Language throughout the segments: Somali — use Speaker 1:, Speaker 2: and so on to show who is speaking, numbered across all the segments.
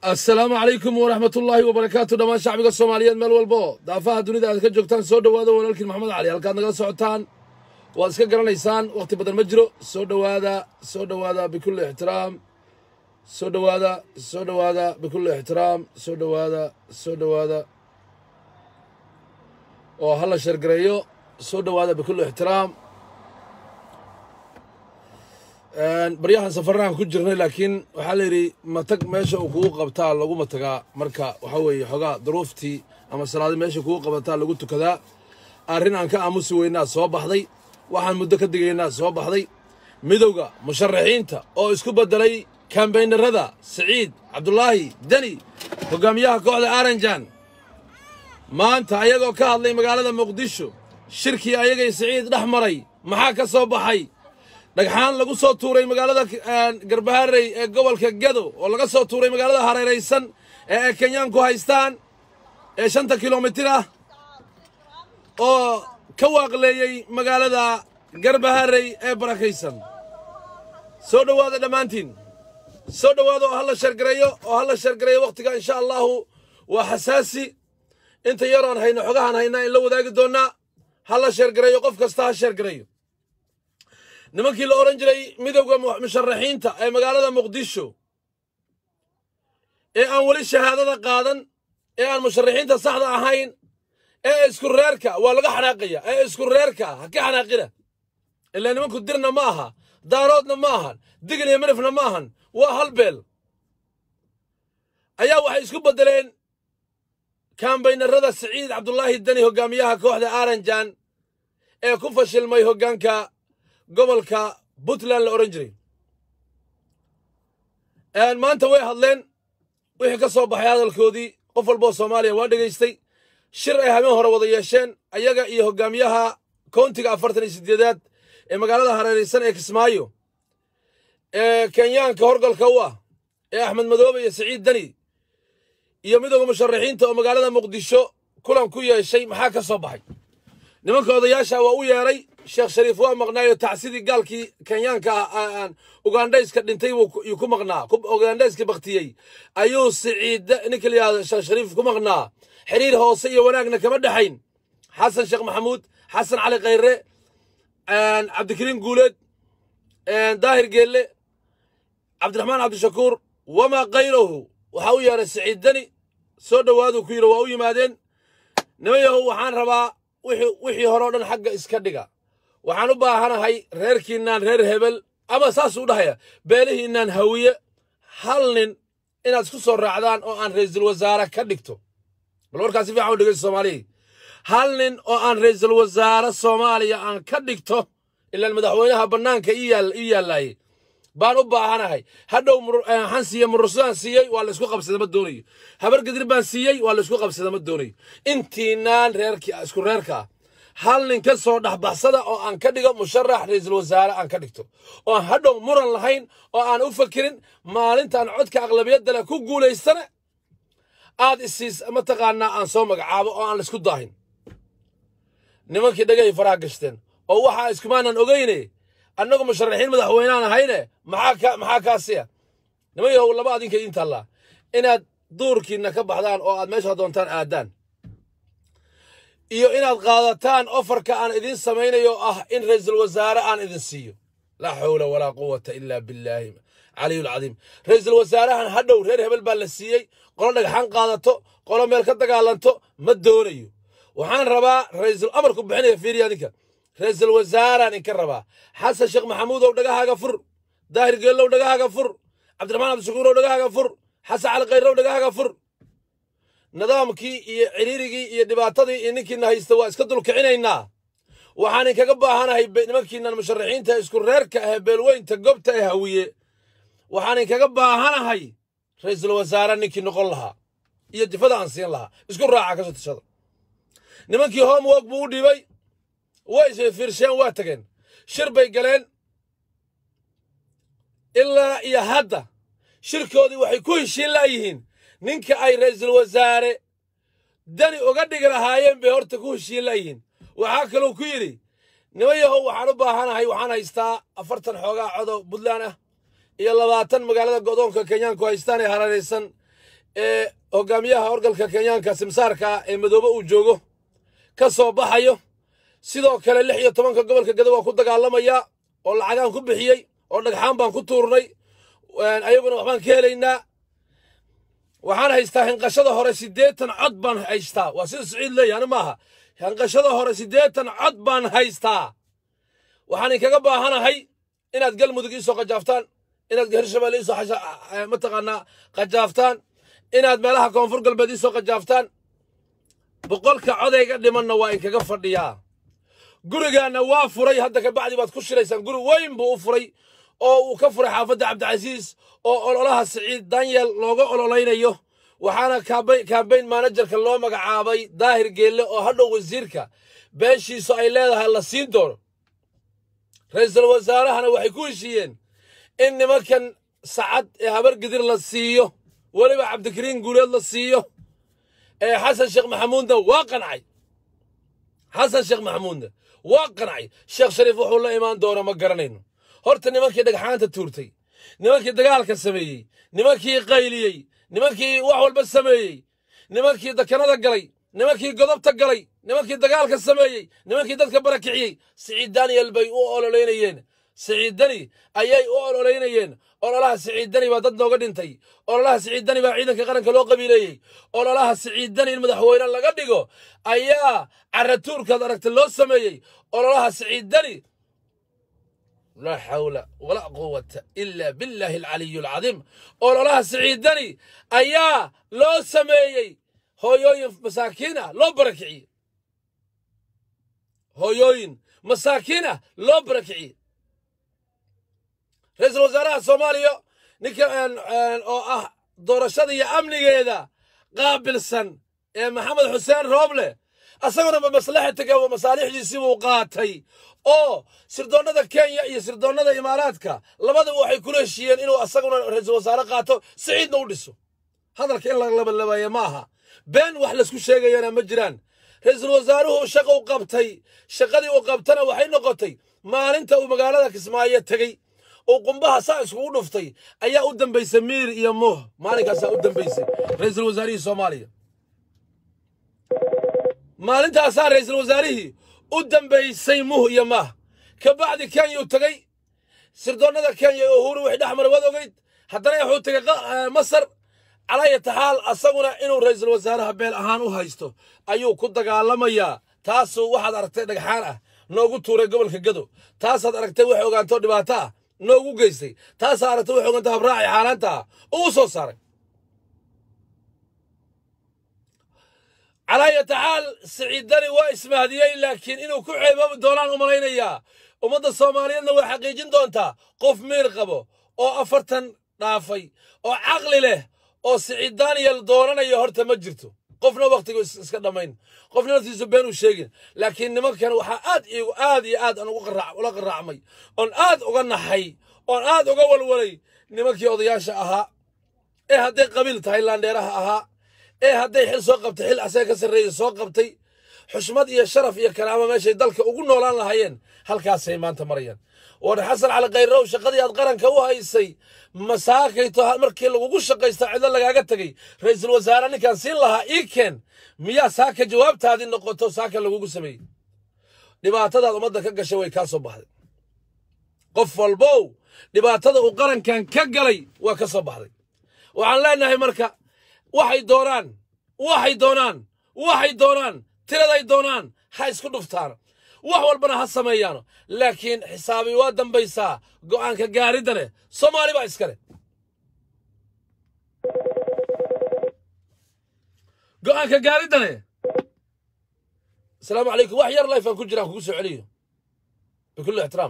Speaker 1: assalaamu calaykum waraxmat ullaahi wabarakaatu dhammaan shacbiga soomaaliyeed meel walbo daafaha dunida aad ka joogtaan soo dhowaada walaalkiin maxamed cali halkaad nagala socotaan waad iska garanaysaan wakhti badan ma jiro soo dhowaada soo dhowaada bikulli ixtiraam soo dhowaada soo dhowaada bikulli ixtiraam soo dhowaada soo dhowaada oo ha la sheergareeyo soo dhowaada bikulli ixtiraam baryahan safarnahan ku jirnay laakiin waxaa la yidhi matag meesha uu kugu qabtaa laguma tagaa marka waxaa weeye xoogaa duruuftii ama salaadi meesha kugu qabataa lagu tukadaa arrin aan ka aamusi weynaa soo baxday waxaan muddo ka digaynaa soo baxday midowda musharaxiinta oo isku beddelay kambaynarada siciid cabdulaahi deni hogaamiyaha kooxda aranjan maanta ayagoo ka hadlay magaalada muqdisho shirkii ayagay siciid dhex maray maxaa ka soo baxay dhagxaan lagu soo tuuray magaalada garbaharey ee gobolka gado oo laga soo tuuray magaalada hareeraysan ee ay kenyaanku haystaan ee shanta kilomitir ah oo ka waaqleeyey magaalada garbaharey ee barakaysan soo dhowaada dhammaantiin soo dhowaada oo ha la sheergareeyo oo ha la sheergareeyo wakhtiga insha allahu waa xasaasi inta yaroon hayno xogahan haynaa in la wadaagi doonnaa ha la sheergareeyo qof kasta ha sheergareeyo nimankii la odhan jiray midowda musharaxiinta ee magaalada muqdisho ee aan weli shahaadada qaadan ee aan musharaxiinta saxda ahayn ee isku reerka waa laga xanaaqaya ee isku reerka ha ka xanaaqina ilaa nimanku dirna ma aha daaroodna ma ahan digil iyo midhifna ma ahan waa hal beel ayaa waxay isku beddeleen kambaynarada siciid cabdulaahi deni hogaamiyaha kooxda aranjan ee ku fashilmay hoggaanka gobolka puntland la odhan jiray maanta way hadleen wixii ka soo baxay hadalkoodii qof walboo soomaaliya waa dhegaystay shir ay habeen hore wada yeesheen ayaga iyo hogaamiyaha koontiga afartan iyo siddeedaad ee magaalada hareeraysan ee kismaayo ee kenyaanka horgalka u ah ee axmed madoobe iyo siciid deni iyo midowda musharaxiinta oo magaalada muqdisho kulan ku yeeshay maxaa ka soo baxay nimanka odayaasha waa u yeedhay sheekh shariif waa maqnaayo tacsidii gaalkii kenyaanka ah ugandhayska dhintay yuu ku maqnaa ugandhayskii baktiyey ayuu siciid ninka la yihahdo sheekh shariif ku maqnaa xiriir hoose iyo wanaagna kama dhexayn xasan sheekh maxamuud xasan cali khayre cabdikariin guuleed daahir geelle cabdiraxmaan cabdishakuur wamaa kayrahu waxaa u yeedhay siciid deni soo dhowaaduu ku yidhi waa u yimaadeen niman yahow waxaan rabaa wixii hore o dhan xagga iska dhiga waxaan u baahanahay reerkiinnaan reer hebel ama saasuu u dhahaya beelihiinnaan hawiye hal nin inaad isku soo raacdaan oo aan ra'iisul wasaare ka dhigto bal warkaas si fiican u dhegeyso soomaaliya hal nin oo aan ra'iisul wasaare soomaaliya aan ka dhigto ilaan madaxweynaha bannaanka ii yaallaayey baan u baahanahay hadhow waxaan siiyey murursadaan siiyey waa laysku qabsada ma doonayo habar gadir baan siiyey waa laysku qabsada ma doonayo intiinaan reerkii isku reerkaa hal nin ka soo dhexbaxsada oo aan ka dhigo musharax ra'iisul wasaare aan ka dhigto oo aan hadhow muran lahayn oo aan u fakirin maalintaan codka aqlabiyadda leh ku guulaystana aad isiis mataqaanaa aan soo magacaabo oo aan laysku daahin nimankii dhagahay faraha gashteen oo waxaa iskumaanan ogeyne annagu musharaxiin madaxweyneaan ahayne maxaa kaasiya niman yahow laba adinka idiin taallaa inaad duurkiinna ka baxdaan oo aad meesha doontaan aadaan iyo inaad qaadataan ofarka aan idiin samaynayo ah in ra'iisul wasaare aan idin siiyo laa xawla walaa quwata ilaa billaahi caliyulcadiim ra'iisul wasaarahan hadhow reer hebel baa la siiyey qolo dhagxaan qaadato qolo meel ka dagaalanto ma doonayo waxaan rabaa ra'iisul amarku bixinaya fiiriya ninka ra'iisul wasaaraan inka rabaa xasan sheekh maxamuudow dhagahaaga fur daahir geellow dhagahaaga fur cabdiraxmaan cabdishakuurow dhagahaaga fur xasan cali khayrow dhagahaaga fur nidaamkii iyo ciriirigii iyo dhibaatadii iyo ninkiina haysta waa iska dulkicinaynaa waxaan inkaga baahanahay nimankiinan musharaxiinta isku reerka ahee beelweynta gobta ee hawiye waxaan inkaga baahanahay ra'iisul wasaare ninkii noqon lahaa iyo jifada aan siin lahaa isku raaca kasoo tashada nimankii homework buu u dhibay way isfiirsheen waa tageen shir bay galeen ilaa iyo hadda shirkoodii waxay ku heshiin la'yihiin ninka ay ra'iisul wasaare dani uga dhigi lahaayeen bay horta ku heshiin la'yihiin waxaa kaluu ku yidhi niman yahow waxaan u baahanahay waxaan haystaa afartan xoogaa codo puntland ah iyo labaatan magaalada godoonka kenyaanku haystaan ee hareeraysan ee hogaamiyaha orgalka kenyaanka simsaarka ee madoobe uu joogo ka soo baxayo sidoo kale lix iyo tobanka gobolka gado waa ku dagaalamaya oo lacagaan ku bixiyey oo dhagxaan baan ku tuurnay ayaguna waxbaan ka helaynaa waxaan haystaa hinqashada hore siddeetan cod baan haystaa waa sida siciid leeyahy ani maaha hinqashada hore siddeetan cod baan haystaa waxaan inkaga baahanahay inaad galmudug iisoo qajaaftaan inaad hirshabelle iisoo mataqaanaa qajaaftaan inaad meelaha koonfur galbeed iisoo qajaaftaan boqolka codayga dhimanna waa inkaga fadhiyaa gurigaanna waa furay hadda kabacdi baad ku shiraysaan guri weyn buu u furay oo uu ka furay xaafadda cabdicasiis oo ololaha siciid danyel looga ololaynayo waxaana kambayn manajerka loo magacaabay daahir geelle oo hadhow wasiirka beeshiisu ay leedahay la siin doono ra-iisul wasaarahana waxay ku heshiiyeen in nimankan sacad ee habargidir la siiyo weliba cabdikariin guuleed la siiyo ee xasan sheekh maxamuudna waa qancay xasan sheekh maxamuudna waa qancay sheekh shariif wuxuu la imaan doono ma garanayno horta nimankii dhagxaanta tuurtay nimankii dagaalka sameeyey nimankii qayliyey nimankii wax walba sameeyey nimankii dakanada galay nimankii godobta galay nimankii dagaalka sameeyey nimankii dadka barakiciyey siciid daniyel bay u ololeynayeen siciid dani ayay u ololeynayeen ololaha siciid dani baa dad nooga dhintay ololaha siciid dani baa ciidanka qaranka loo qabiileeyey ololaha siciid dani in madaxweyne laga dhigo ayaa caratuurkaad aragta loo sameeyey ololaha siciid dani laa xawla walaa quwata ila billahi alcaliyu alcadiim ololaha siciid dani ayaa loo sameeyey hooyooyin masaakiin ah loo barakiciyey hooyooyin masaakiin ah loo barakiciyey ra-iisul wasaaraha soomaaliya ninka oo ah doorashada iyo amnigeeda qaabilsan ee maxamed xuseen rooble asaguna ma maslaxatiga masaalixdiisii buu qaatay oo sirdoonnada kenya iyo sirdoonnada imaaraadka labadaba waxay kula heshiiyeen inuu asaguna ra-iisul wasaare qaato siciidna u dhiso hadalka in la labalabaaya ma aha been wax laysku sheegayana ma jiraan ra-iisul wasaaruhu shaqu qabtay shaqadii uu qabtana waxay noqotay maalinta uu magaalada kismaayo tegey uu qumbaha saa iskugu dhuftay ayaa u dambaysay miir iyo muuh maalinkaasaa u dambaysay ra-iisul wasaarihii soomaaliya maalintaasaa ra-iisul wasaarihii u dambaysay muh iyo maah ka bacdi kenya uu tegey sirdoonnada kenya ee uhuru wixii dhex mara waad ogeyd haddana wuxuu tegey masar calaayata xaal asaguna inuu ra-iisul wasaaraha beel ahaan u haysto ayuu ku dagaalamayaa taasuu waxaad aragtay dhagxaan ah noogu tuuray gobolka gado taasaad aragtay wax ogaanto dhibaato ah noogu geystay taasaad aragtay wax ogaanto habraaci xaalaanta ah uu soo saaray calaayata xaal siciidani waa ismahdiyey laakiin inuu ku ceeboobi doonaan u malaynayaa ummadda soomaaliyeedna way xaqiijin doontaa qof miir qabo oo afartan dhaafay oo caqli leh oo siciid daniyel doonanaya horta ma jirto qofna wakhtigu iska dhammayn qofna naftiisu been uu sheegin laakiin nimankan waxaa aad iigu aad iyo aad aan ula qaraacmay oon aad uga naxay oon aad uga walwalay nimankii odayaasha ahaa ee hadday qabiil tahay laandheeraha ahaa ee hadday xil soo qabtay xil asaga ka sarreeya soo qabtay xushmad iyo sharaf iyo karaamo meeshay dalka ugu noolaan lahaayeen halkaasay maanta marayaan war xasan cali khayrow shaqadii aad qaranka u haysay masaakayto markii lagugu shaqaysta cidlo lagaaga tegey ra-iisul wasaare ninkaan siin lahaa ii keen miyaa saaka jawaabtaadii noqoto saaka lagugu sameeyey dhibaatadaad ummadda ka gashay way kaa soo baxday qof walbow dhibaatada uu qarankan ka galay waa ka soo baxday waxaan leenahay marka waxay doonaan waxay doonaan waxay doonaan tiraday doonaan ha isku dhuftaan wax walbana ha sameeyaano laakiin xisaabi waa dambaysaa go'aanka gaaridda leh soomaali baa iska leh go'aanka gaaridda leh asalaamu calaykum wax yar lifaan ku jiraan kugu soo celiyo bikulli ixtiraam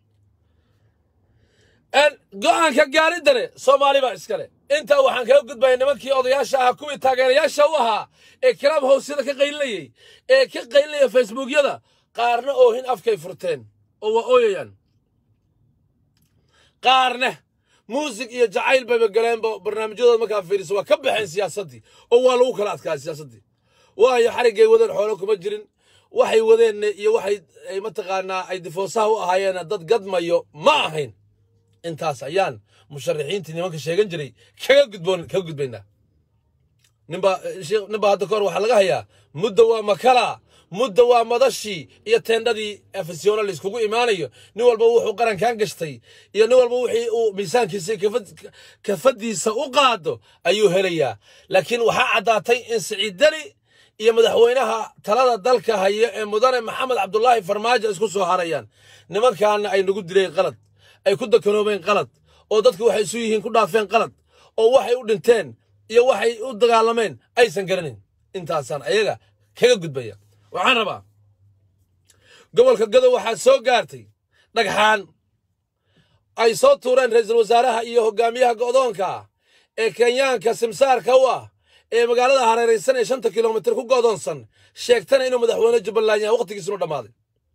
Speaker 1: go'aanka gaaridda leh soomaali baa iska leh intaa waxaan kaga gudbaya nimankii odayaasha ahaa kuwii taageerayaasha u ahaa ee kalaam howsyada ka qaylinayey ee ka qaylinaya facebookyada qaarna oohin afkay furteen oo waa ooyayaan qaarna muusig iyo jacayl bayba galeenba barnaamijyadooda markaa fiiriso waa ka baxeen siyaasaddii oo waa lagu kala adkaa siyaasaddii waayo xariggay wadeen xoolo kuma jirin waxay wadeen iyo waxay mataqaanaa ay difoosaha u ahaayeen dad gadmayo ma ahayn intaas ayaan musharaxiintii nimanka sheegan jiray kaga gudboon kaga gudbaynaa ninbaa ninbaa hadda kahor waxaa laga hayaa mudda waa makala mudda waa madashii iyo teendhadii afisyoona layskugu imaanayo nin walba wuxuu qarankan gashtay iyo nin walba wixii uu miisaankiisa kafadiisa u qaado ayuu helayaa laakiin waxaa caddaatay in siciid deni iyo madaxweynaha talada dalka haya ee mudane maxamed cabdulaahi farmaajo isku soo harayaan nimankaana ay nagu dileen qalad ay ku dakanoobeen qalad oo dadku waxay isu yihiin ku dhaafeen qalad oo waxay u dhinteen iyo waxay u dagaalameen aysan garanin intaasaan ayaga kaga gudbaya waxaan rabaa gobolka gadow waxaa soo gaartay dhagxaan ay soo tuureen ra'iisul wasaaraha iyo hogaamiyaha go'doonka ah ee kenyaanka simsaarka u ah ee magaalada hareeraysan ee shanta kilomitir ku go'doonsan sheegtana inuu madaxweyne jubbaland yahay wakhtigiisunu dhammaaday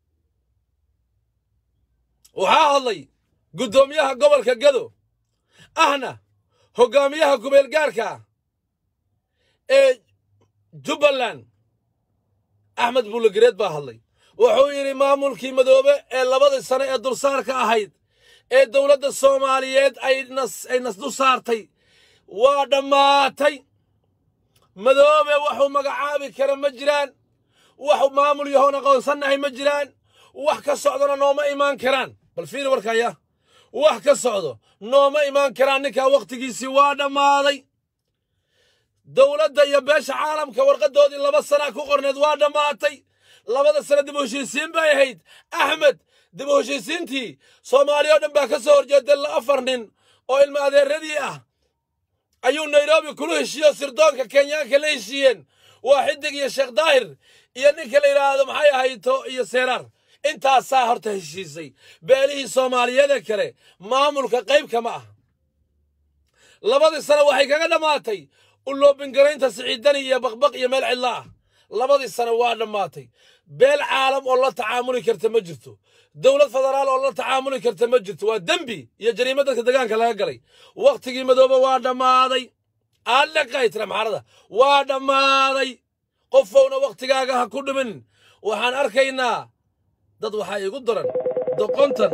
Speaker 1: waxaa hadlay guddoomiyaha gobolka gado ahna hogaamiyaha kumeelgaarka ee jubbaland axmed buulegareed baa hadlay wuxuu yidhi maamulkii madoobe ee labadii sane ee dulsaarka ahayd ee dowladda soomaaliyeed ay nas dul saartay waa dhammaatay madoobe waxuu magacaabi kara ma jiraan wax maamul yahoon aqoonsannahay ma jiraan wax ka socdona nooma imaan karaan bal fiiri warkaya wax ka socdo nooma imaan karaan ninkaa wakhtigiisii waa dhammaaday dowladda iyo beesha caalamka warqaddoodii laba sana ku qorneed waa dhammaatay labada sano dib u heshiisiin bay ahayd axmed dib u heshiisiintii soomaaliya o dhan baa ka soo horjeeday la afar nin oo ilma adeeradii ah ayuu nairobi kula heshiiye oo sirdoonka kenyaanka la heshiiyeen waa xidig iyo sheekh daahir iyo ninka la yidhaahdo maxay ahayto iyo seeraar intaasaa horta heshiisay beelihii soomaaliyeede kale maamulka qayb kama ah labadii sano waxay kaga dhammaatay uloobingaraynta siciidani iyo baqbaq iyo meel cidla ah labadii sano waa dhammaatay beel caalam oo la tacaamuli karta ma jirto dowlad federaal oo la tacaamuli karta ma jirto waa dembi iyo jariimo dadka degaanka laga galay wakhtigii madoobe waa dhammaaday aaleqay tira maxarada waa dhammaaday qofowna wakhtigaaga ha ku dhimin waxaan arkaynaa dad waxaa igu daran doqontan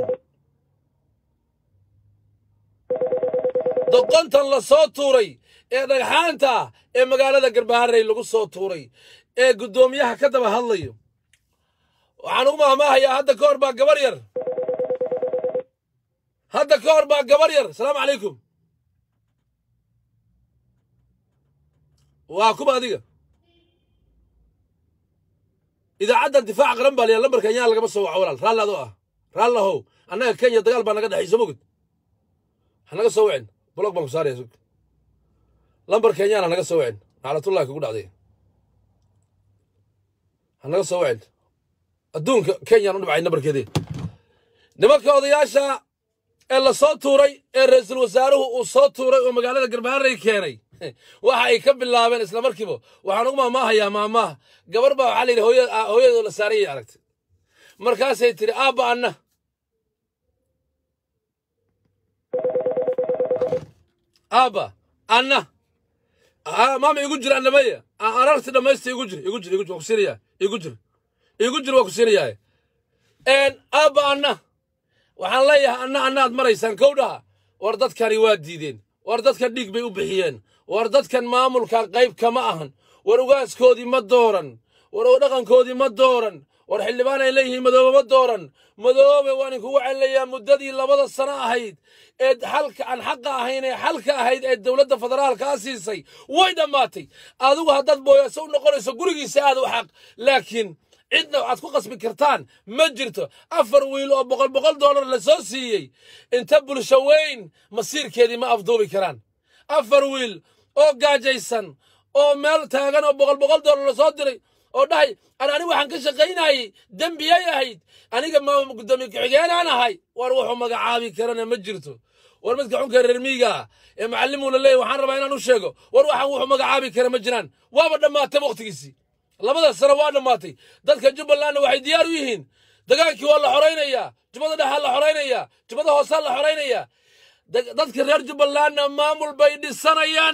Speaker 1: doqontan la soo tuuray ee dhagxaanta ah ee magaalada garbaharey lagu soo tuuray ee guddoomiyaha ka daba hadlayo waxaan ugu mahmaahayaa hadda ka hor baa gabar yar hadda ka hor baa gabar yar asalaamu calaykum waa kuba adiga idaacaddan difaaca qaran baa liyaa lambarka kenyaan lagama soo waco walaal raalli adoo ah raallahow annaga kenya dagaal baa naga dhexayso mogud ha naga soo wicin blog baan ku saaraya sug lambar kenyaan ha naga soo wicin naclatullahi kugu dhacday ha naga soo wicin adduunka kenyaan u dhibcay nambarkeedii nimanka odayaasha ee la soo tuuray ee ra'iisul wasaaruhu uu soo tuuray oo magaalada garbaharey keenay waxa ay ka bilaabeen isla markiiba waxaan ugu maamaahayaa maamaha gabar baa waxaa la yidhi hooyadoo la saarayay aragtay markaasay tidhi aabba anna aabba anna maama igu jir annamaya ararti dhammaysta igu jir igu jir igu jir waa ku siinayaa igu jir igu jir waa ku siinayaa aabba anna waxaan leeyahay anna annaad maraysaan kowdhaha war dadkani waa diideen war dadkan dhiig bay u bixiyeen war dadkan maamulkan qayb kama ahan war ugaaskoodii ma dooran war dhaqankoodii ma dooran war xildhibaan ay leeyihiin madoobe ma dooran madoobe waan inkugu celinayaa muddadii labada sano ahayd ee xalka aan xaqa ahayn ee xalka ahayd ee dowladda federaalkaa siisay way dhammaatay adigu haddaad booyaaso u noqonayso gurigiisa aad u xaq laakiin cidna waxaad ku qasbi kartaan ma jirto afar wiil oo boqol boqol dollar la soo siiyey inta bulsho weyn masiirkeedii ma afduubi karaan afar wiil oo gaajaysan oo meel taagan oo boqol boqol dollar la soo diray oo dhahay an ani waxaan ka shaqaynayay dembiyay ahayd aniga ma gudoomiye ku-xigeenaan ahay war wuxuu magacaabi karana ma jirto war midka xunka reer miiga ah ee macallimuu la leeyahy waxaan rabaa inaan u sheego war waxaan wuxuu magacaabi kara ma jiraan waaba dhammaatay wakhtigiisii labada sano waa dhammaatay dadka jubbalandna waxay diyaar u yihiin dagaankii waa la xoraynayaa jubbada dhexaa la xoraynayaa jubbada hoosaa la xoraynayaa dadka reer jubbalandna maamul bay dhisanayaan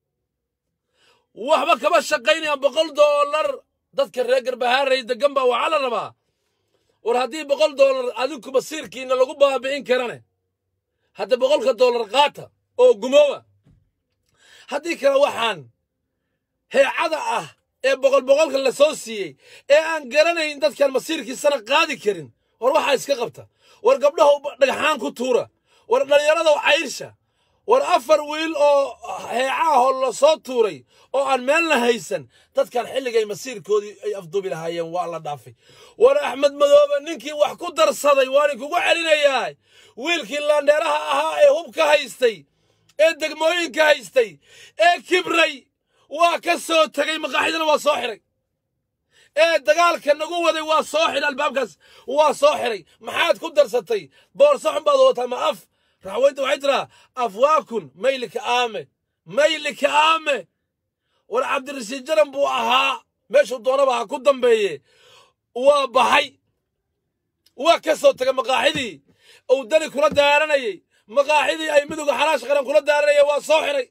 Speaker 1: waxba kama shaqaynayaan boqol dollar dadka reer garbahaarey degan baa waxaa la rabaa war haddii boqol dollar adinku masiirkiina lagu baabi'in karane hadda boqolka dollar qaata oo gumooba haddii kale waxaan heecada ah ee boqol boqolka la soo siiyey ee aan garanayn dadkan masiirkiisana qaadi karin war waxaa iska qabta war gabdhaha dhagaxaan ku tuura war dhallinyarada cayrsha war afar wiil oo heecaahoo la soo tuuray oo aan meelna haysan dadkan xilligay masiirkoodii ay afduubi lahaayeen waa la dhaafay war axmed madoobe ninkii wax ku darsaday waani kugu celinayaa wiilkii laandheeraha ahaa ee hubka haystay ee degmooyinka haystay ee kibray waa ka soo tegey maqaaxidana waa soo xiray ee dagaalka nagu waday waa soo xidhay albaabkaas waa soo xiray maxaad ku darsatay boorso xun baad wadataa ma af raxweynta waxay tiraa afwaakun maylika aame maylika aame war cabdirashiid jaran buu ahaa meeshuu doonaba ha ku dambeeye waa baxay waa ka soo tegay maqaaxidii uu dani kula daaranayey maqaaxidii ay midowga xalaash qaran kula daaranayeen waa soo xiray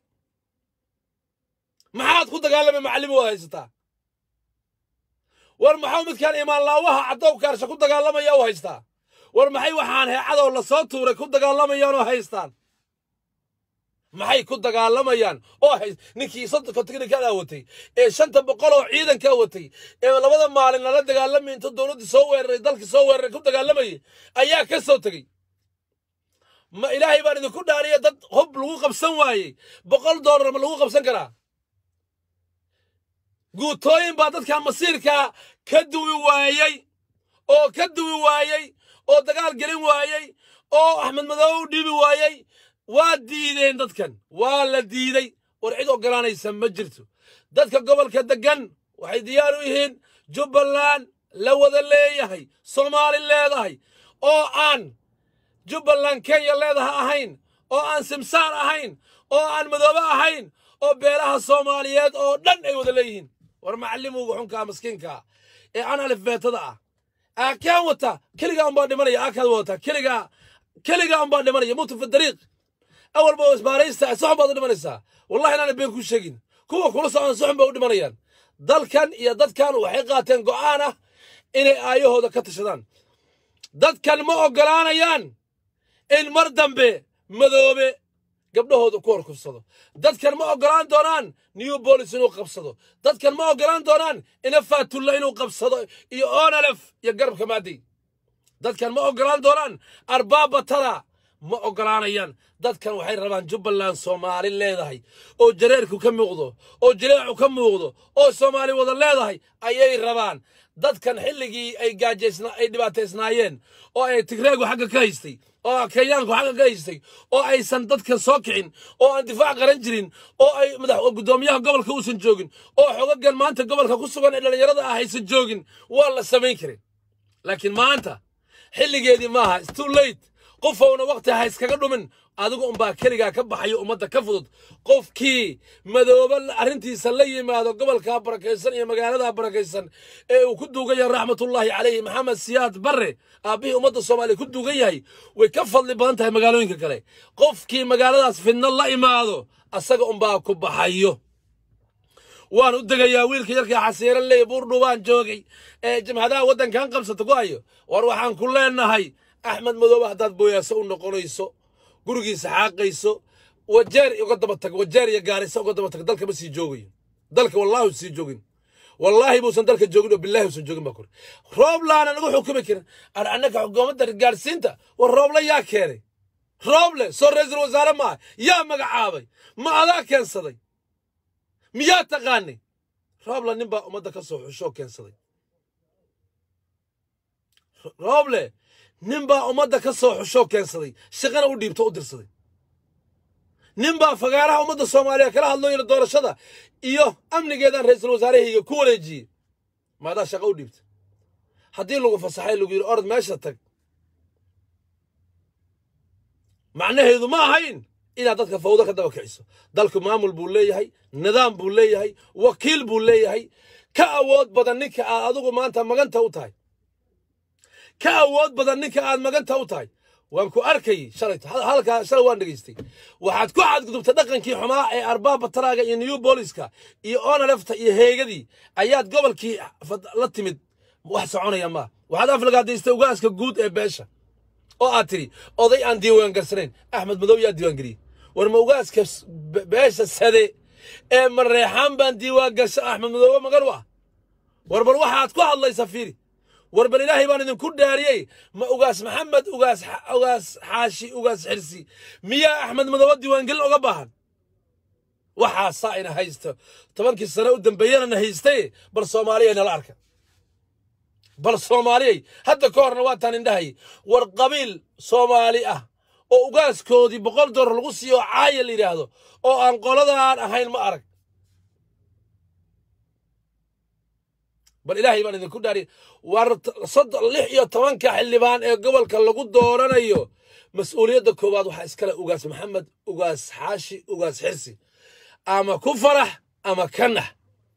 Speaker 1: maxaad ku dagaalamay macallimi waad haysataa war maxau midkaan imaanlaawaha caddow kaarsha ku dagaalamaya u haystaa war maxay waxaan heecadoo la soo tuuray ku dagaalamayaan oo haystaan maxay ku dagaalamayaan oo hays ninkii soddonka tiknikaa watay ee shanta boqol oo ciidankaa watay ee labada maalin lala dagaalamay inta dowladdii soo weeraray dalkii soo weeraray ku dagaalamayay ayaa ka soo tegey ma ilaahay baan idinku dhaariya dad hub lagu qabsan waayey boqol doolar ma lagu qabsan karaa guutooyin baa dadkan masiirkaa ka duwi waayey oo ka duwi waayey oo dagaal gelin waayey oo axmed madoobe u dhiibi waayey waa diideen dadkan waa la diiday war cid oggolaanaysa ma jirto dadka gobolka deggan waxay diyaar u yihiin jubbaland la wada leeyahay soomaali leedahay oo aan jubbaland kenya leedaha ahayn oo aan simsaar ahayn oo aan madoobe ahayn oo beelaha soomaaliyeed oo dhan ay wada leeyihiin war macallimuga xunkaa maskiinkaa ee aan alifbeetada ah aakaan wata keligaa unbaa dhimanaya aakaad wadataa keligaa keligaa unbaa dhimanaya mutu fi dariiq awalba oo isbaaraysta soxon baad u dhimanaysaa wallahi inaana been ku sheegin kuwa kula socdan soxon bay u dhimanayaan dalkan iyo dadkan waxay qaateen go'aan ah inay aayahooda ka tashadaan dadkan ma oggolaanayaan in mar dambe madoobe gabdhahooda ku horkufsado dadkan ma oggolaan doonaan new bolis inuu qabsado dadkan ma oggolaan doonaan ina faatulla inuu qabsado iyo onalef iyo garabka maadey dadkan ma oggolaan doonaan arbaabatada ma oggolaanayaan dadkan waxay rabaan jubbaland soomaali leedahay oo jareerku ka muuqdo oo jileecu ka muuqdo oo soomaali wada leedahay ayay rabaan dadkan xilligii ay gaajaysna ay dhibaataysnaayeen oo ay tigreegu xagga ka haystay oo kenyaanku xagga ka haystay oo aysan dadkan soo kicin oo aan difaac qaran jirin oo ay madax guddoomiyaha gobolka uusan joogin oo xogagan maanta gobolka ku sugan ee dhallinyarada ah aysan joogin waa la samayn karin laakiin maanta xilligeedii maaha its too late qofowna waqti ha iskaga dhumin adigu unbaa keligaa ka baxayo ummadda ka fudud qofkii madoobe arrintiisa la yimaado gobolkaa barakaysan iyo magaaladaa barakaysan ee uu ku duugan yahay raxmatullaahi calayhi maxamed siyaad barre aabbihii ummadda soomaaliya ku duugan yahay way ka fadli badan tahay magaalooyinka kale qofkii magaaladaas fidno la imaado asaga unbaa ku baxayo waan u degayaa wiilka yarkaa xasiiran leey buurdhubaan joogay ee jamhadaha waddankan qabsata ku hayo war waxaan ku leenahay axmed madoobe haddaad booyaaso u noqonayso gurigiisa xaaqayso wajeer uga daba tag wajeer iyo gaarisa uga daba tag dalka ma sii joogayo dalka wallaahi sii joogin wallaahi buusan dalka joogin oo billahi uusan joogin baa kore rooblaana nagu xukumi karin ar annaka xukuumadda gaarsiinta war roobla yaa keenay rooble soo ra-iisul wasaare maaha yaa magacaabay ma adaa keensaday miyaa taqaanay roobla nin baa ummadda ka soo xushoo keensaday rooble nin baa ummadda ka soo xushoo keensaday shaqana u dhiibto u dirsaday nin baa fagaaraha ummadda soomaaliya kala hadlooyina doorashada iyo amnigeedaan ra-iisul wasaarahayga ku wareejiyey maadaa shaqa u dhiibta haddii lagu fasaxay lagu yidhi orod meesha tag macnaheedu ma ahayn inaad dadka fawdo ka daba kiciso dalku maamul buu leeyahay nidaam buu leeyahay wakiil buu leeyahay ka awood badan ninka aad adigu maanta maganta u tahay ka awood badan ninka aad maganta u tahay waan ku arkay shalay halkaa shalay waan dhegaystay waxaad ku xadgudubtay dhaqankii xumaa ee arbaaba taraaga iyo new booliska iyo onalefta iyo heegadii ayaad gobolkii la timid wax soconaya maa waxaad aflagaadaystay ugaaska guud ee beesha oo aad tidhi oday aan diiwaan garsanayn axmed madow yaa diiwaan geliyey war ma ugaaska beesha sade ee mareexaan baan diiwaan gasha axmed madoobe magan u ah war bal waxaad ku hadlaysa fiiri war bal ilaahay baan idinku dhaariyey ma ugaas maxamed ugaas ugaas xaashi ugaas xirsi miyaa axmed madoobe diiwaangelin oga baahan waxaasaa ina haysto tobankii sane u dambeeyana na haystay bal soomaaliyay nala arka bal soomaaliyay hadda ka horna waataan indhahay war qabiil soomaali ah oo ugaaskoodii boqol dollar lagu siiyo oo caaya la yidhaahdo oo aan qoladaan ahayn ma arag bal ilaahay baan idinku dhaariy war soddon lix iyo tobanka xildhibaan ee gobolka lagu dooranayo mas-uuliyadda koowaad waxaa iskale ugaas maxamed ugaas xaashi ugaas xirsi ama ku farax ama ka nax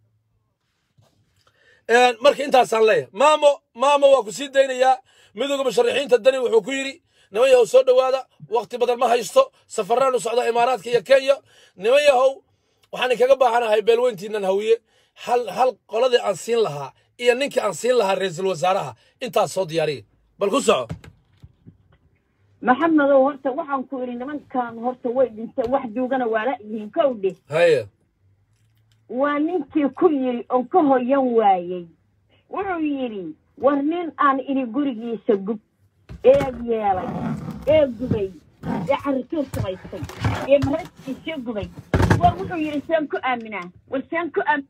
Speaker 1: marka intaasaan leeyahay maamo maamo waa ku sii daynayaa midooda musharaxiinta dani wuxuu ku yidhi niman yahow soo dhowaada wakhti badan ma haysto safaraan u socda imaaraadka iyo kenya niman yahow waxaan inkaga baahanahay beelweyntiinan hawiye hal hal qoladii aan siin lahaa iyo ninkii aan siin lahaa ra-iisul wasaaraha intaas soo diyaariya bal ku soco
Speaker 2: maxamedow horta waxaan ku idhi nimankan horta way dhinteen wax duugana waa la yihiin kow dheh
Speaker 1: haye
Speaker 2: waa ninkii ku yidhi oo ka hoyan waayey wuxuu yidhi war nin aan idhi gurigiisa gub ee yeelay ee gubay ee carrituur samaystay ee maradiisa gubay war wuxuu yidhi seen ku aaminaa war seen ku aamin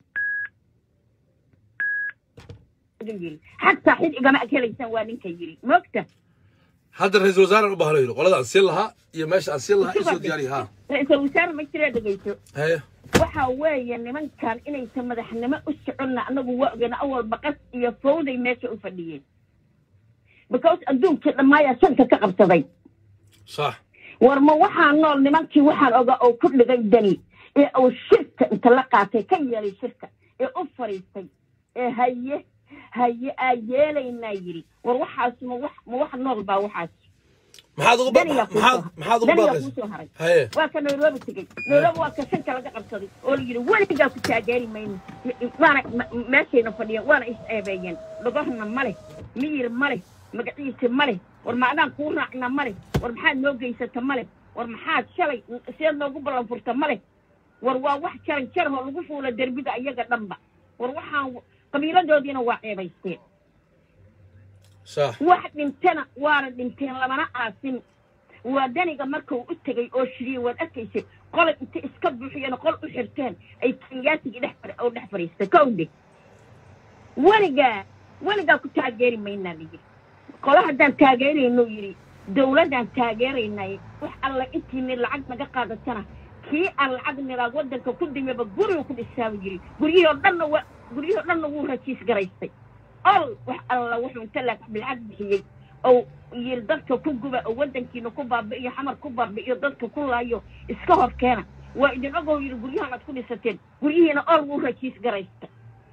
Speaker 2: yidhi xataa xid igama akelaysaan waa ninka yidhi moogta
Speaker 1: hadda ra-iisul wasaaraan u baahlo yidhi qolada aan siin lahaa iyo meesha aan siin lahaa isoo diyaariya ha
Speaker 2: ra-iisul wasaare ma jiree dhegayso
Speaker 1: haye
Speaker 2: waxa weeye nimankan inaysan madaxnimo u soconna annagu waa ogeyna awal baqas iyo fawday meesha u fadhiyeen because adduunkii dhammaayaa sanka ka qabsaday
Speaker 1: sax
Speaker 2: war ma waxaa nool nimankii waxaan ogaa oo ku dhigay dani ee uu shirka inta la qaatay ka yeelay shirka ee u fadhiistay ee haye haye aa yeelaynaa yidhi war waxaas ma wax ma wax nool baa waxaas
Speaker 1: maxaad ugu ba-
Speaker 2: danigaa kuu
Speaker 1: maxaad
Speaker 2: soo-
Speaker 1: maxaad ugu
Speaker 2: danigaa
Speaker 1: baaqaysa
Speaker 2: kuu soo haray
Speaker 1: haye
Speaker 2: waa ka nairobi tegey nairobi waa ka shanka laga qabsaday oo la yidhi weligaa ku taageeri mayno waana ma- meeshayna fadhiyeen waana is eebeeyeen dhogorna ma leh miyir ma leh magaciisa ma leh war macdaan kuu raacna ma leh war maxaad noo geysata ma leh war maxaad shalay seed noogu ballan furta ma leh war waa wax jaran jarahoo lagu fuula derbiga iyaga dhanba war waxaan qabiiladoodiina waa ceebaysteen
Speaker 1: sax
Speaker 2: wax dhintana waana dhinteen lamana aasin waa daniga markuu u tegey oo shiriyey waad arkaysay qolay inta iska buuxiyeen qol u xirteen ay kenyaatigii dhex far- oo dhex fadhiistay kowdhe weligaa weligaa ku taageeri maynaa layidhi qolo haddaan taageerayno yidhi dawladdaan taageeraynay wax alla intiini lacag naga qaadatana kii aan lacag niraad waddanka ku dimaba guriga ku dhisaaba yidhi guryihii oo dhanna wa guryihii oo dhanna wuu rajiis garaystay ol wax alla wuxuu inta la lacag bixiyey oo yiri dadka ku guba oo waddankiina ku baabi'iyo xamar ku baabi'iyo dadka ku laayo iska hor keena waa idin ogow yidhi guryahan aad ku dhisateen guryihiina ol wuu rajiis garaysta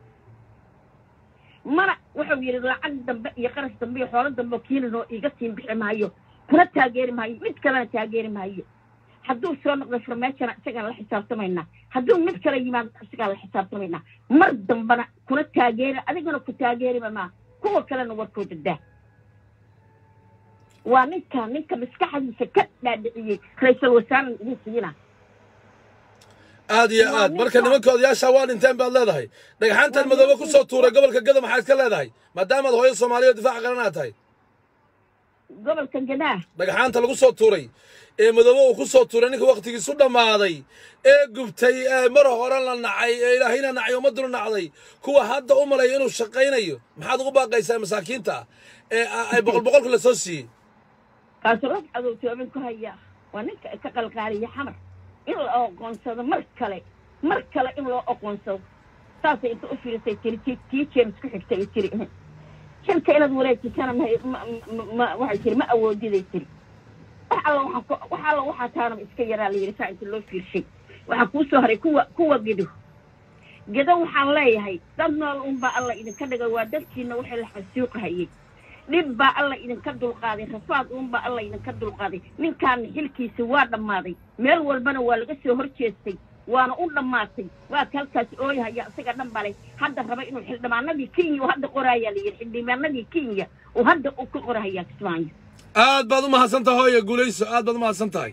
Speaker 2: mana wuxuu yidhi lacag dambe iyo qarash dambe iyo xoolo dambe oo kiilinoo iiga siin bixi maayo kuna taageeri maayo mid kalena taageeri maayo hadduu soo noqdo farmeejana isagaan la xisaabtamaynaa hadduu mid kale yimaado isagaan la xisaabtamaynaa mar dambana kuna taageeri adigana ku taageeriba maa kuwa kalena warkooda daa waa ninka ninka maskaxdiisa ka dhaadhiciyey ra-iisul wasaaran idin siina
Speaker 1: aad iyo
Speaker 2: Waa
Speaker 1: aad marka
Speaker 2: ninka-
Speaker 1: nimanka odayaasha waa dhinteen baad leedahay dhagxaantan madoobe ku soo tuuray gobolka gada maxaad ka leedahay maadaamaad hooyo soomaaliyeed difaaca qaran aad tahay
Speaker 2: gobolka gadaa
Speaker 1: dhagxaanta lagu soo tuuray ee madoobe uu ku soo tuuray ninka wakhtigiisu dhammaaday ee gubtay ee mar hore la nacay ee ilaahayna nacay ummadduna nacday kuwa hadda u malaya inuu shaqaynayo maxaad ugu baaqaysaa masaakiinta ee ay boqol boqolka la soo siiyey
Speaker 2: kaasuu rag cadowtoomin ku hayaa waa ninka ka qalqaaliya xamar in la aqoonsado mar kale mar kale in loo aqoonsado saasay inta u fiirisay tiri tii tii james ku xigtay ay tiri xilka inaad wareejisana ma ma- ma- ma- waxay tiri ma awoodiday tiri wax alla waxaan ku wax alla waxaa taanaba iska yaraa la yidhi saa inta loo fiirshay waxaa kuu soo haray kuwa kuwa gedo gedo waxaan leeyahay dad nool unbaa alla idinka dhigay waa dadkiina waxay la xasuuqahayey dhib baa alla idinka dulqaaday rafaad uunbaa alla idinka dulqaaday ninkaana xilkiisa waa dhammaaday meel walbana waa laga soo hor jeestay waana u dhammaatay waa ka halkaas ooyahaya isaga dhan balay hadda raba inuu xildhibaanadii kenya uu hadda qoraayaa la yidhi xildhibaanadii kenya uu hadda uu ka qorahayaa kismaayo
Speaker 1: aad baad u mahadsan tahay hooye guulayso aad baad u mahadsan tahay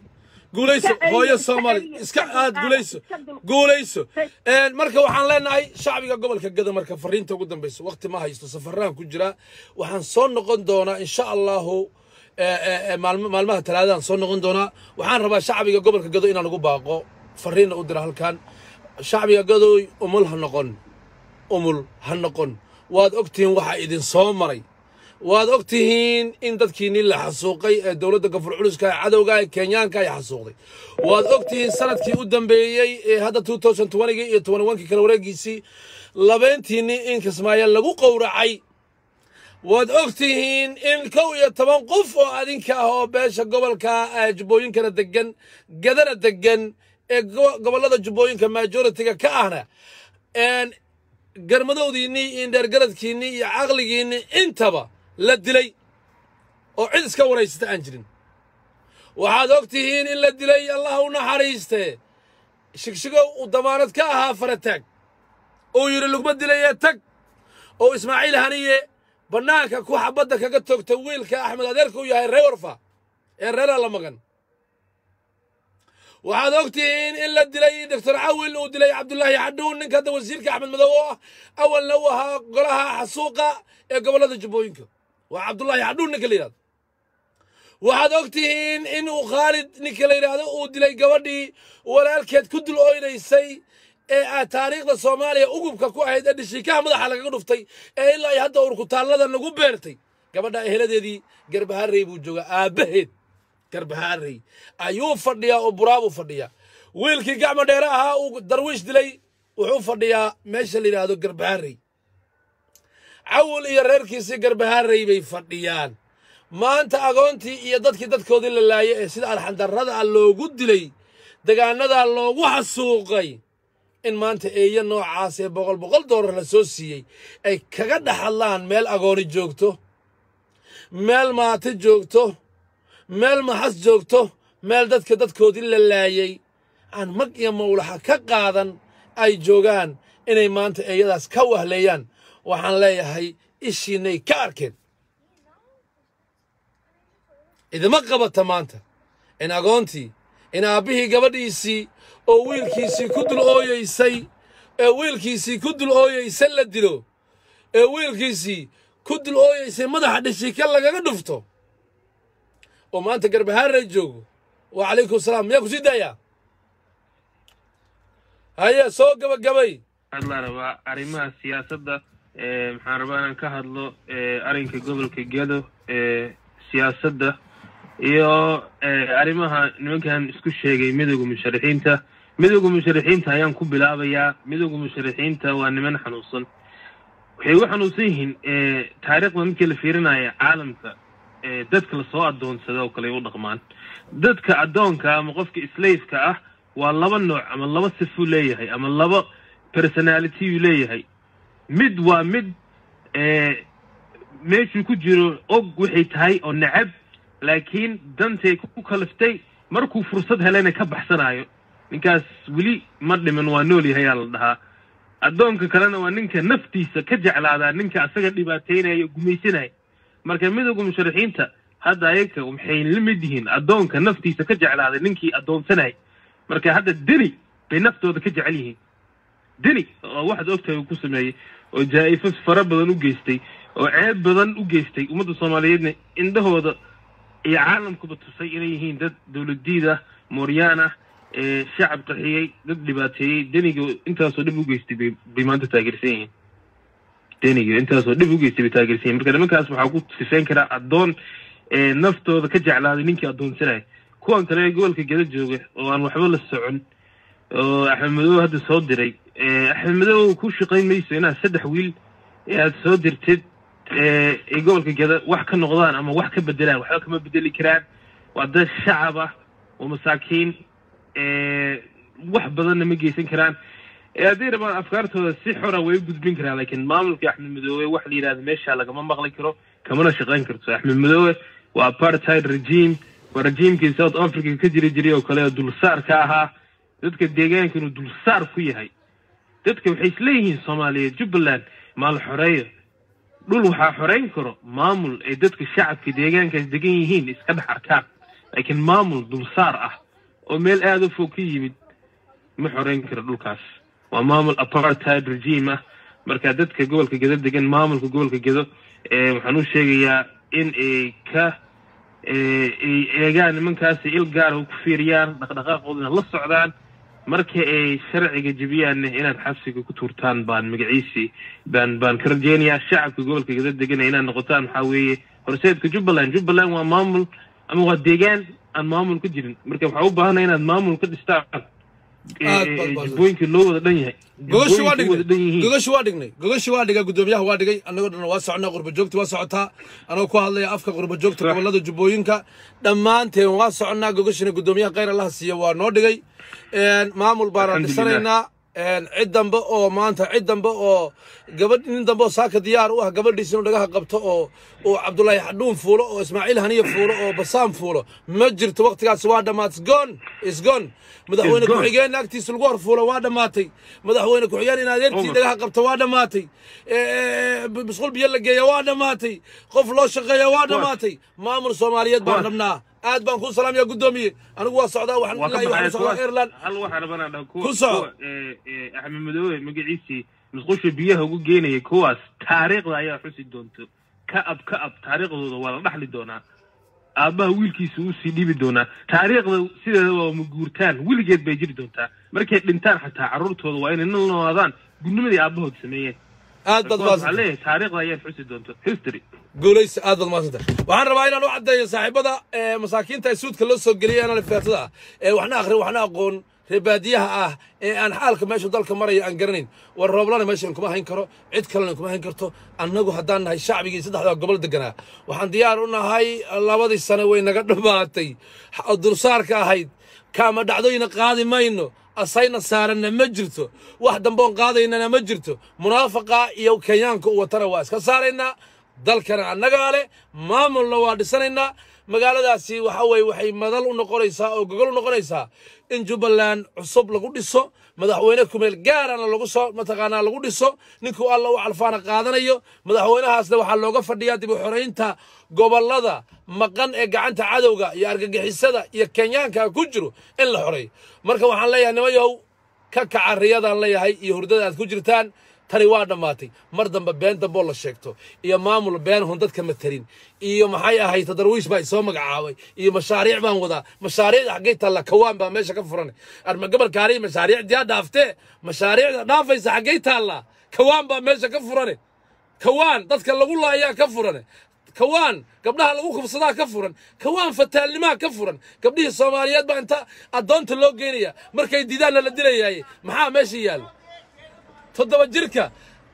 Speaker 1: guulayso
Speaker 2: Iska
Speaker 1: hooyo
Speaker 2: celiya,
Speaker 1: soomaali
Speaker 2: iska
Speaker 1: iska
Speaker 2: celiya,
Speaker 1: aad
Speaker 2: iska
Speaker 1: guulayso
Speaker 2: iska dul-
Speaker 1: guulayso
Speaker 2: Hey.
Speaker 1: Een, marka waxaan leenahay shacbiga gobolka gado marka fariinta ugu dambeysa waqti ma haysto safaraan ku jira waxaan soo noqon doonaa insha allahu ee, ee, ee, maalmo- maalmaha talaadadan soo noqon doonaa waxaan rabaa shacbiga gobolka gado inaan ugu baaqo fariinna u dira halkan shacbiga gadoy umul ha noqon umul ha noqon waad ogtihiin waxa idin soo maray waad og tihiin in dadkiinii la xasuuqay ee dowladda gafur culuska ee cadowga ee kenyaanka ay xasuuqday waad og tihiin sanadkii u dambeeyey ee hadda 2020 iyo 21kii kala wareegiisii labeentiinii in kismaayo lagu qowracay waad og tihiin in kow iyo toban qof oo adinka ah oo beesha gobolka eh, jubbooyinkana degan gadana degan ee go- gobollada jubbooyinka majoritiga ka ahna een garmadowdiinnii iyo dheergaradkiinnii iyo caqligiinnii intaba la dilay oo cid iska waraysata aan jirin waxaad og tihiin in la dilay allah u naxariiste shigshigow uu damaanad ka ahaa farataag uu yidhi lugma dilayee tag oo ismaaciil haniye bannaanka ku xabadda kaga toogta wiilka axmed adeerka u yahay reer warfa ee reeraa la magan waxaad og tihiin in la dilay doctor cawil uu dilay cabdullaahi xadhuun ninka hadda wasiirka axmed madow oo ah awalna uu ahaa golaha xasuuqa ee gobollada jubbooyinka waa cabdullaahi xadhuun ninka la yidhahdo waxaad og tihiin in uu khaalid ninka la yidhaahdo uu dilay gabadhii walaalkeed ku dul oynaysay ee ah taariikhda soomaaliya ugubka ku ahayd ee dhishiikaha madaxa lagaga dhuftay ee ilaa iyo hadda urkutaallada nagu beertay gabadha eheladeedii garbaharey buu joogaa aabbaheed garbaharey ayuu fadhiyaa oo buraabuu fadhiyaa wiilkii gacmo dheere ahaa uu darwiish dilay wuxuu fadhiyaa meesha la yidhaahdo garbaharey cawil iyo reerkiisii garbaharey bay fadhiyaan maanta agoontii iyo dadkii dadkoodii la laayay ee sida alxandarrada ah loogu dilay degaanadaa loogu xasuuqay in maanta eeyo noocaas ee boqol boqol doolar la soo siiyey ay kaga dhex hadlaan meel agooni joogto meel maati joogto meel maxas joogto meel dadka dadkoodii la laayay aan mag iyo mawlaxa ka qaadan ay joogaan inay maanta eeyadaas ka wahleeyaan waxaan leeyahay ishiinay ka arkeen idima qabata maanta in agoontii in aabbihii gabadhiisii oo wiilkiisii ku dul ooyeysay ee wiilkiisii ku dul ooyeysay la dilo ee wiilkiisii ku dul ooyeysay madaxa dhishika lagaga dhufto oo maanta garbahaarey joogo wa calaykum salaam miyaa ku sii daayaa haye soo gabagabay
Speaker 3: hadlaan rabaa arrimaha siyaasadda ee maxaan rabaa inaan ka hadlo ee arrinka gobolka gedo ee siyaasadda iyo ee arrimaha nimankan isku sheegay midowga musharaxiinta midowga musharaxiinta ayaan ku bilaabayaa midowga musharaxiinta waa niman xanuunsan waxay u xanuunsan yihiin ee taariikhda markii la fiirinaya caalamka ee dadka lasoo addoonsada oo kale ay u dhaqmaan dadka addoonka ama qofka slaveka ah waa laba nooc ama laba sifuu leeyahay ama laba personality uu leeyahay mid waa mid ee meeshuu ku jiro og waxay tahay oo necab laakiin dantay ku kaliftay markuu fursad helayna ka baxsanayo ninkaas weli ma dhiman waa nool yahay aa la dhahaa addoonka kalena waa ninka naftiisa ka jeclaadaa ninka asaga dhibaateynaya gumaysanaya marka midowga musharaxiinta hadda ayaga waxay la mid yihiin addoonka naftiisa ka jeclaaday ninkii addoonsanaya marka hadda deni bay naftooda ka jecel yihiin deni oo waxaad ogtahay uu ku sameeyey oo jaa-ifo fara badan u geystay oo ceeb badan u geystay ummadda soomaaliyeedna indhahooda iyo caalamkuba tusay inay yihiin dad dowladiid ah mooryaan ah ee shacab qaxiyey dad dhibaateeyey deniga intaasoo dhib u geystay bay bay maanta taageersan yihiin deniga intaasoo dhib u geystay bay taageersan yihin marka nimankaas waxaa ku sifeyn karaa addoon ee naftooda ka jeclaaday ninkii addoonsanaya kuwan kale ee gobolka geda jooga oo aan waxba la socon oo axmed madow hadda soo diray axmed madow ku shaqayn mayso inaad saddex wiil ee aad soo dirtid ee gobolka geda wax ka noqdaan ama wax ka bedelaan waxba kama bedeli karaan waa dad shacab ah oo masaakiin wax badanna ma geysan karaan hadday rabaan afkaartooda si xora way u gudbin karaan laakiin maamulka axmed madoobe wax la yidhahda meesha lagama maqli karo kamana shaqayn karto axmed madoobe waa apartheid regime waa regiimkii south africa ka jiri jiray oo kale oo dulsaar ka ahaa dadka deegaanka inuu dulsaar ku yahay dadka waxay isleeyihiin soomaaliyeed jubbaland maal xoreeyo dhul waxaa xoreyn karo maamul ay dadka shacabka deegaankaas degan yihiin iska dhex arkaan laakiin maamul dulsaar ah oo meel aada u fog ka yimid ma xoreyn karo dhulkaas waa maamul apartheid regime ah marka dadka gobolka gedo degan maamulka gobolka gedo waxaan u sheegayaa in ay ka ay eegaan nimankaasi il gaara ku fiiriyaan dhaqdhaqaaqoodana la socdaan marka ay sharciga jebiyaanna inaad xabsiga ku tuurtaan baan magaciisii baan baan ka rajeynayaa shacabka gobolka gedo degana inaad noqotaan waxaa weeye horseedka jubbaland jubbaland waa maamul ama waa deegaan aan maamul ka jirin marka waxaa u baahanaya inaad maamul ka dhistaan jubbooyinka loo wada dhan yahay
Speaker 1: gogashi waa
Speaker 3: Jubbooyinka wada dhan
Speaker 1: dhignay
Speaker 3: yihiin
Speaker 1: gogashi waa dhignay gogashi waa dhigay guddoomiyaha waa dhigay annagoo dhan waa soconaa qurba joogta waa socotaa anagoo ku hadlaya afka qurba joogta
Speaker 3: Sax.
Speaker 1: gobolada jubbooyinka dhammaanteen waa soconaa gogashina guddoomiyaha khayr allaha siiya waa noo dhigay Een, maamul baana
Speaker 3: Alxamdulillah.
Speaker 1: dhisanaynaa Een, cid dambe oo maanta cid dambe oo gabadh nin dambe oo saaka diyaar u ah gabadhiisa inuu dhagaha qabto oo oo cabdulaahi xadhuun fuulo oo ismaaciil haniya fuulo oo basaam fuulo ma jirto waqtigaas waa dhammaat isgon isgon madaxweyne
Speaker 3: gone.
Speaker 1: ku-xigeen agtiisa lagu horfuulo waa dhammaatay madaxweyne ku-xigeen in adeertii
Speaker 3: Over.
Speaker 1: dhagaha qabto waa dhammaatay Ee, bisqul biyo la geeya waa dhammaatay qof loo shaqeeya waa dhammaatay maamul soomaaliyeed baan
Speaker 3: Kuwaas.
Speaker 1: rabnaa aad baan kuu salaamaya guddoomiye anigu waa socdaa waxaan
Speaker 3: waa ka
Speaker 1: ilaahay waxaan
Speaker 3: baxaya
Speaker 1: u socdaa
Speaker 3: kuwaas
Speaker 1: ireland
Speaker 3: hal waxaa rabana dha kuwa
Speaker 1: Ku soco.
Speaker 3: kuwa, ee, ee, axmed madoobe magaciisii musqusha biyaha ugu geenaya kuwaas taariikhda ayaa xusi doonto ka ab ka ab taariikhdooda waa la dhaxli doonaa aabbaha wiilkiisa uu sii dhiibi doonaa taariikhda sideeda waa maguurtaan weligeed bay jiri doontaa markay dhintaan xataa carruurtooda waa inay nal noolaadaan gudnimadii aabbahood sameeyeen
Speaker 1: aad baad
Speaker 3: kuwaas waxaa
Speaker 1: maasanta
Speaker 3: leeyahay taariikhda ayaad xusi doonto history
Speaker 1: guulaysa aad baad maasanta waxaan rabaa inaan u caddeeyo saaxiibada ee masaakiinta ee suudka loo soo geliyay aan alifaatada ah ee waxna akhrin waxna aqoon reer baadiyaha ah ee aan xaalka meeshu dalka maraya aan garanayn war rooblana meeshan kuma hayn karo cid kalena kuma hayn karto annagu haddaan nahay shacbigii saddexdaa gobol deganaa waxaan diyaar u nahay labadii sane way naga dhammaatay ha- dulsaarka ahayd kaama dhacdooyina qaadi mayno asayna saaranna ma jirto wax damboon qaadaynana ma jirto munaafaqa iyo kenyaanka u watana waa iska saaraynaa dalkana annagaa leh maamulna waa dhisanaynaa magaaladaasi waxa weye waxay madal u noqonaysaa oo gogol u noqonaysaa in jubbaland cusub lagu dhiso madaxweyne kumeel gaarana lagu soo mataqaanaa lagu dhiso ninkuu alla u calfaana qaadanayo madaxweynahaasna waxaa looga fadhiyaa dib u xoraynta gobollada maqan ee gacanta cadowga iyo argagixisada iyo kenyaanka ku jiro in la xoreeyo marka waxaan leeyahay nimayow ka kaca riyadaan leeyahay iyo hurdada aad ku jirtaan tani waa dhammaatay mar dambe been damboo la sheegto iyo maamul been hun dadka matarin iyo maxay ahayd tadarwiish baa isoo magacaabay iyo mashaariic baan wadaa mashaariicda xaggay taalla kawaan baa meesha ka furan arma gabalkaani mashaariicdiyaa dhaaftee mashaariicda dhaafaysa xaggay taallaa kawaan baa meesha ka furane kawaan dadka lagu laayaa ka furane kawaan gabdhaha lagu kubsadaa ka furan kawaan fataalnimaa ka furan gabdhihii soomaaliyeed baa inta addoonta loo geynaya markay diidaanna la dilayaaye maxaa meesha yaalla toddoba jirka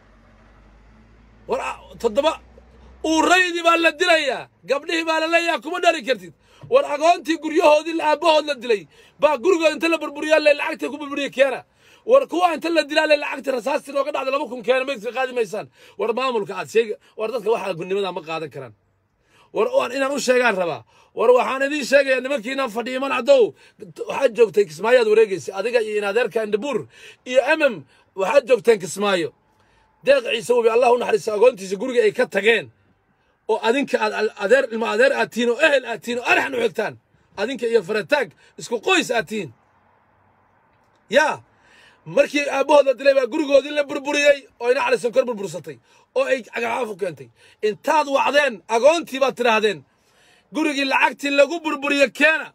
Speaker 1: war a- toddoba uuraydii baa la dilayaa gabdhihii baa la leeyaha kuma dhali kartid war agoontii guryahoodii la- aabbahood la dilay baa gurigood inta la burburiyaa le lacagta ku burburiya keena war kuwa inta la dilaa le lacagta rasaastii nooga dhacda laba kun keena maydka qaadi maysaan war maamulka aad sheegi war dadka waxaa gunnimada ma qaadan karaan war waan inaan u sheegaan rabaa war waxaan idiin sheegayaa nimankiinaan fadhiya manacdow waxaad joogtay kismaayoad wareegaysay adiga iyo inadeerka indhabuur iyo emem waxaad joogteen kismaayo deeq ciise webi allah u naxariista agoontiisa guriga ay ka tageen oo adinka aad al- adeer ilma adeer aad tihiin oo ehel aad tihiin oo araxan u xigtaan adinka iyo farataag isku qoys aad tihiin yaa markii aabbahood la dilay baa gurigoodii la burburiyey oo ina cali sonkor burbursatay oo ay cagacaafu keentay intaad wacdeen agoontii baad tidhaahdeen gurigii lacagtii lagu burburiye keena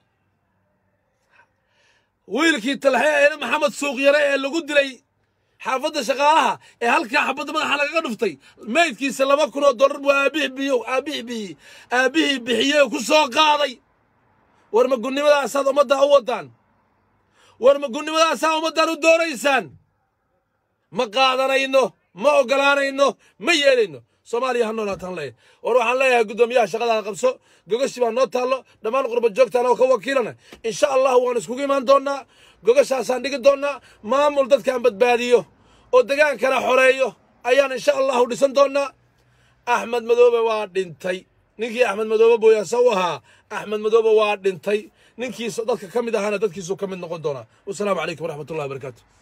Speaker 1: wiilkii talxe eena maxamed suuqyare ee lagu dilay xaafadda shaqaalaha ee halkaa xabadda madaxa lagaga dhuftay meydkiisa laba kun oo dollar buu aabihii biyo aabihii bixiyey aabihii bixiyey oo ku soo qaaday war ma gudnimadaasaad ummaddaa u waddaan war ma gudnimadaasaa ummaddan u doonaysaan ma qaadanayno ma ogolaanayno ma yeelayno soomaaliya ha noolaataan leeyahay war waxaan leeyahay guddoomiyaha shaqadaada qabso gogashi baa noo taallo dhammaan qurba joogtaan oo ka wakiilana insha allah waan iskugu imaan doonnaa gogashaasaan dhigi doonnaa maamul dadkaan badbaadiyo oo degaankana xoreeyo ayaan insha allahu dhisan doonnaa axmed madoobe waa dhintay ninkii axmed madoobe booyaasa u ahaa axmed madoobe waa dhintay ninkiisa dadka ka mid ahaana dadkiisuu ka mid noqon doonaa wasalaamu calaykum waraxmatullahi wabarakaatu